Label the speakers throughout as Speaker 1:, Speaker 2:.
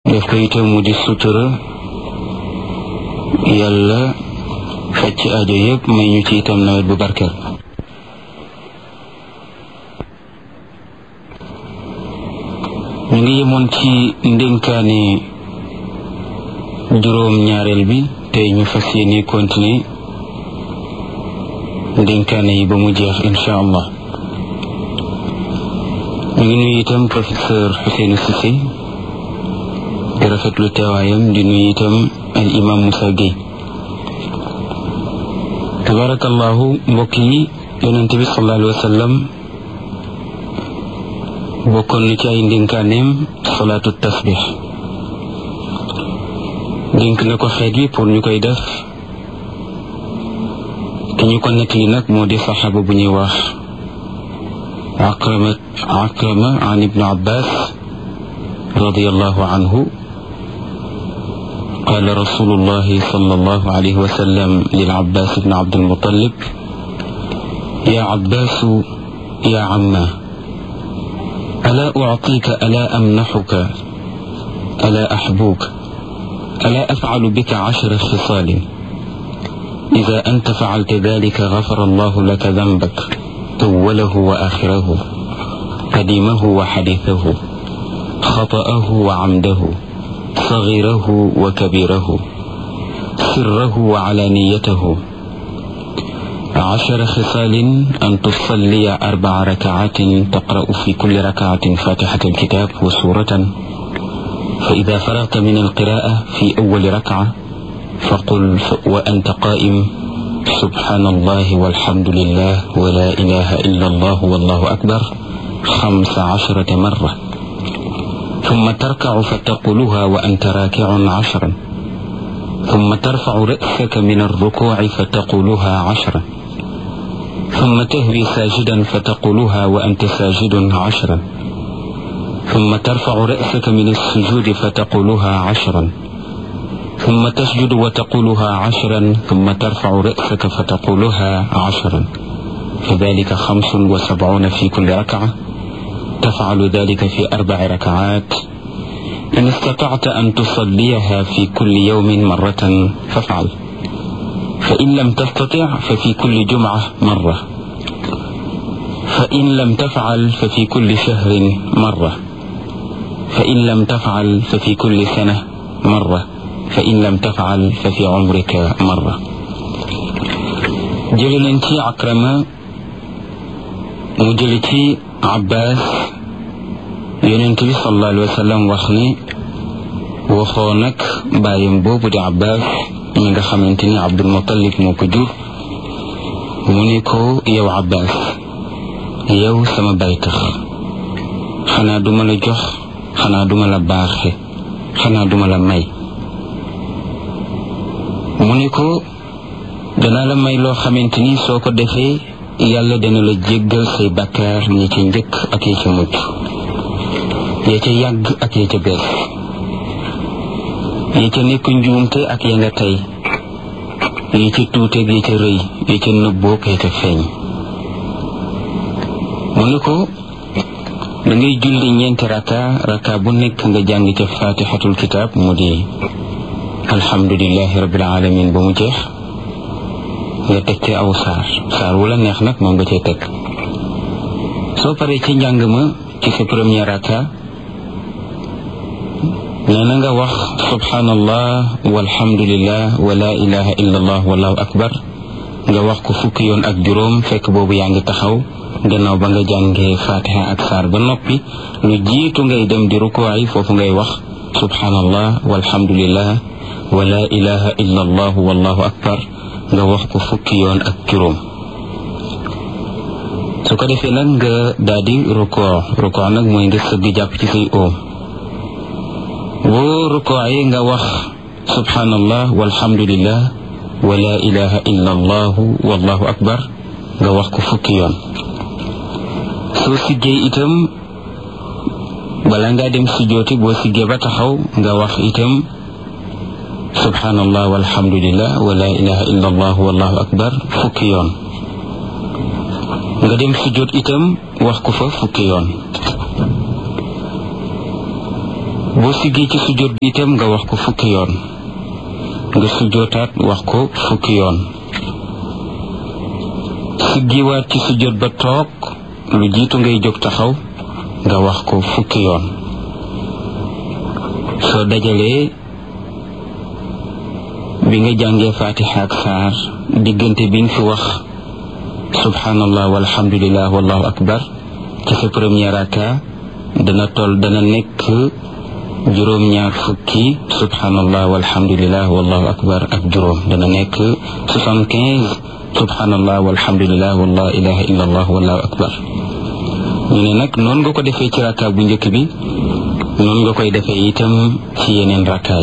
Speaker 1: def ko itam mu di sutura yàlla faj ci aajo yëpp may ñu ci itam nawet bu barkeel ñu ngi yemoon ci ndénkaane juróom ñaareel bi tey ñu fas yéene continuer ndénkaane yi ba mu jeex insha allah ñu ngi nuyu itam professeur Ousseynou Cissé di rafetlu teewaayam di nuyu itam al imam Moussa Gueye tabarakallahu mbokk yi yonente bi sallallahu alayhi wa sallam bokkoon na ci ay ndénkaaneem salaatu tasbix dénk na ko xeet yi pour ñu koy def ki ñu ko nettali nag moo di saxaaba bu ñuy wax akrama akrama an ibnu abbas radiallahu anhu قال رسول الله صلى الله عليه وسلم للعباس بن عبد المطلب يا عباس يا عمه ألا أعطيك ألا أمنحك ألا أحبوك ألا أفعل بك عشر خصال إذا أنت فعلت ذلك غفر الله لك ذنبك أوله وآخره قديمه وحديثه خطأه وعمده صغيره وكبيره سره وعلانيته عشر خصال أن تصلي أربع ركعات تقرأ في كل ركعة فاتحة الكتاب وسورة فإذا فرغت من القراءة في أول ركعة فقل وأنت قائم سبحان الله والحمد لله ولا إله إلا الله والله أكبر خمس عشرة مرة ثم تركع فتقولها وأنت راكع عشرا ثم ترفع رأسك من الركوع فتقولها عشرا ثم تهوي ساجدا فتقولها وأنت ساجد عشرا ثم ترفع رأسك من السجود فتقولها عشرا ثم تسجد وتقولها عشرا ثم ترفع رأسك فتقولها عشرا فذلك خمس وسبعون في كل ركعة تفعل ذلك في أربع ركعات إن استطعت أن تصليها في كل يوم مرة فافعل فإن لم تستطع ففي كل جمعة مرة فإن لم تفعل ففي كل شهر مرة فإن لم تفعل ففي كل سنة مرة فإن لم تفعل ففي عمرك مرة جلنتي عكرمة مجلتي عباس يننتي صلى الله عليه وسلم وخني وخونك بايم بوبو دي عباس ñi nga xamante ni abdul muttalib moo ko jur mu ni ko yow abbas yow sama baytax xanaa duma la jox xanaa duma la baaxe xanaa duma la may mu ni ko danaa la may loo xamante ni soo ko defee yàlla dana la jéggal say bakkaar ñi ca njëkk ak ya ca mujj ya ca yàgg ak ya ca bees yi ca nekk njuumte ak ya nga tey yi ca tuuteeg yi ca rëy yi ca nëbboog ya ca feeñ mu ne ko da ngay julli ñeenti raka raka bu nekk nga jàng ca fatixatul kitaab mu di alhamdulilahi rabbil alamin ba mu jeex nga teg ca aw saar saar wala neex nag moom nga cay teg soo paree ci njàng ma ci sa premier raka nee na nga wax subhanallah walhamdulillah wa la ilaha illa allah wallahu akbar nga wax ko fukki yoon ak juróom fekk boobu yaa ngi taxaw gannaaw ba nga jàngee fatiha ak saar ba noppi lu jiitu ngay dem di rukuwaay foofu ngay wax subhanallah walhamdulillah wa la ilaha illa allah wallahu akbar nga wax ko fukki yoon ak juróom su ko defee nag nga daal di rukoo rukoo nag mooy nga sëgg jàpp ci say oom boo rukooyee nga wax subhanallah walhamdulillah wa la ilaha illa allah wallahu akbar nga wax ko fukki yoon soo siggee itam bala ngaa dem sujjooti boo siggee ba taxaw nga wax itam subhanallah walhamdulillah wa la ilaha illa allah wallahu akbar fukki yoon nga dem sujjoot itam wax ko fa fukki yoon boo siggee ci sujjóot bi itam nga wax ko fukki yoon nga sujjóotaat wax ko fukki yoon siggiwaat ci sujjóot ba toog lu jiitu ngay jóg taxaw nga wax ko fukki yoon soo dajalee bi nga jàngee fatiha ak saar diggante bi nga fi wax subhanallah walhamdulillah wallahu akbar ci sa premier raka dana toll dana nekk juróom-ñaar fukki subhanallah walhamdulillah wallahu akbar ak juróom dana nekk soixante-quinze subhanallah walhamdulillah wala ilaha illa allah wallahu akbar ñu ne nag noonu nga ko defee ci raka bu njëkk bi noonu nga koy defee itam ci yeneen rakaay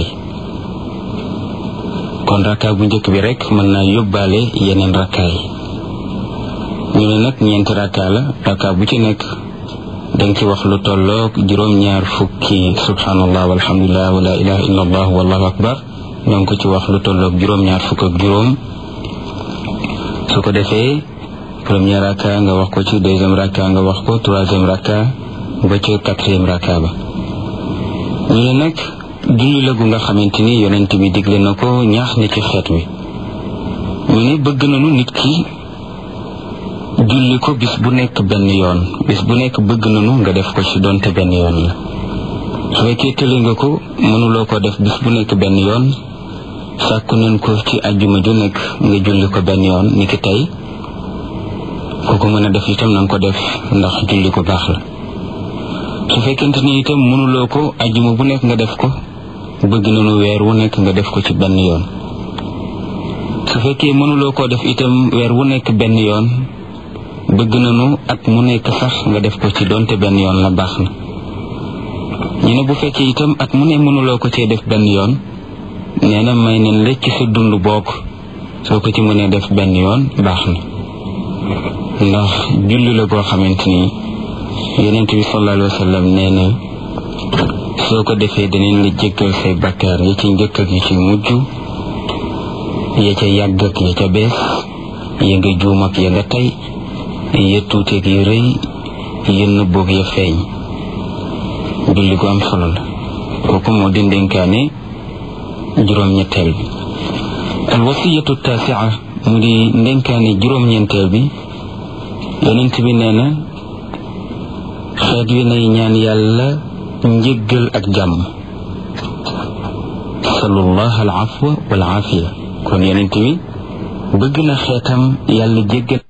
Speaker 1: kon raka bu njëkk bi rek mën naa yóbbaale yeneen rakaay ñu ne nag ñeenti raka la raka bu ci nekk danga ci wax lu tolloog juróom-ñaar fukki subhanallah walhamdulillah wala ilaha illa allah wallahu akbar danga ko ci wax lu tolloog juróom-ñaar fukk ak juróom su ko defee premier raka nga wax ko ci deuxième raka nga wax ko troisième raka ba ci quatrième raka ba ñu ne nag julli la gu nga xamante ni yonent bi digle na ko ñaax na ci xeet wi ñu ne bëgg nañu nit ki julli ko bis bu nekk benn yoon bis bu nekk bëgg nañu nga def ko ci donte benn yoon la su fekkee tëli nga ko mënuloo ko def bis bu nekk benn yoon sàkku nañ ko ci ajjuma ju nekk nga julli ko benn yoon ni ki tey ku ko mën a def itam na nga ko def ndax julli ko baax la su fekkente ni itam mënuloo ko ajjuma bu nekk nga def ko bëgg nañu weer wu nekk nga def ko ci benn yoon su fekkee mënuloo koo def itam weer wu nekk benn yoon bëgg nañu at mu nekk sax nga def ko ci donte benn yoon la baax na ñu ne bu fekkee itam at mu ne mënuloo ko cee def benn yoon nee na may nañ la ci sa dund bokk soo ko ci mënee def benn yoon baax na ndax julli la goo xamante ni yonent bi sallallahu alayhi wa sallam nee na soo ko defee danañ la jéggal say bakkaar ya ci njëkk ak yi ci mujj ya ca yàgg ak ya ca bees ya nga juum ak ya nga tey ya tuuteeg ya rëy ya nëbboog ya feeñ julli gu am solo la kooku moo di ndénkaane juróom-ñetteel bi al wasiyatu taasia mu di ndénkaane juróom-ñeenteel bi yonent bi nee na xeet wi nay ñaan yàlla njëggal ak jàmm salullah al afwa wal aafiya kon yonent bi bëgg na xeetam yàlla jéggal